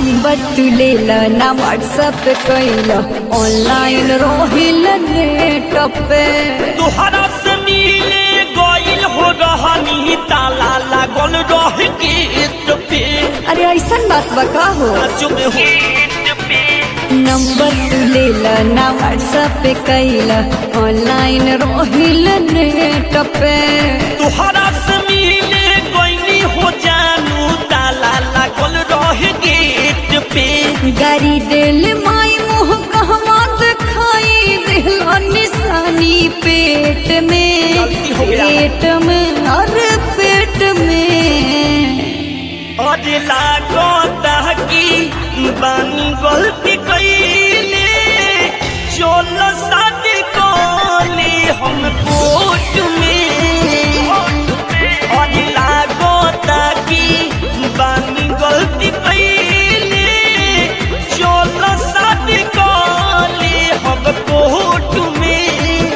Number तू ले ला ना व्हाट्सएप पे कैला ऑनलाइन रोहिल नेट पे तुहरा से मिले गइल हो रहनी ताला लागल रह गेट पे अरे ऐसा बात बका हो नाचो में हो नंबर तू ले ला ना व्हाट्सएप पे कैला ऑनलाइन रोहिल नेट पे तुहरा से मिले गइली हो जानू ताला लागल रह गेट पे गाड़ी दिल माई मुँह कहवा दिखाई दिला निशानी पेट में गलती हो गया। पेट में अरे पेट में अरे लागता कि बानी गलती कइले चल शादी कले हम कोर्ट में अरे लागता कि बानी गलती कइले चल शादी कले हम कोर्ट में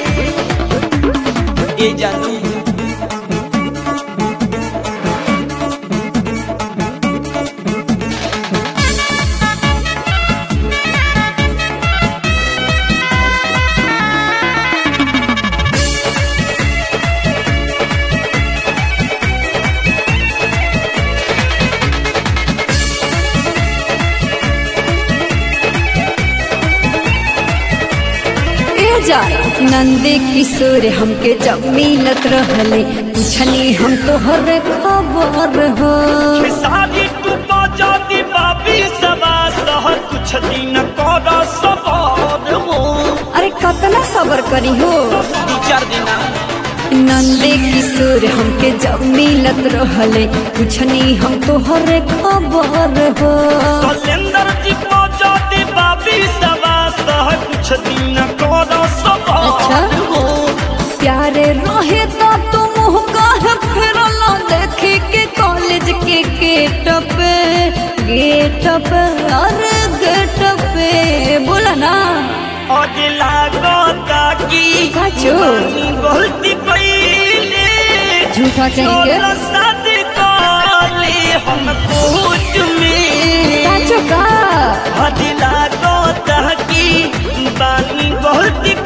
ए जानू ए जा नंदे किशोर हमके जब मिलत रहले पूछनी हम तोहर खबर हो सारी तू जाती बाबी सवा सह कुछ दिन कर सवार हो अरे कतना सबर करी हो दू चार दिन नंदे किशोर हमके जब मिलत रहले पूछनी हम तोहर खबर हो कैलेंडर जी को जाती बाबी सवा सह कुछ दिन कर सवार अच्छा। हो प्यारे रहे तो तुम काहे फिरला देखे के कॉलेज के गेट पे गेट पे अरे गेट पे बोला ना अगला गोता की साचो। बानी गलती कइले झूठा कहेंगे चलो शादी कले हम कोर्ट में साचो का हदिला गोता की बानी गलती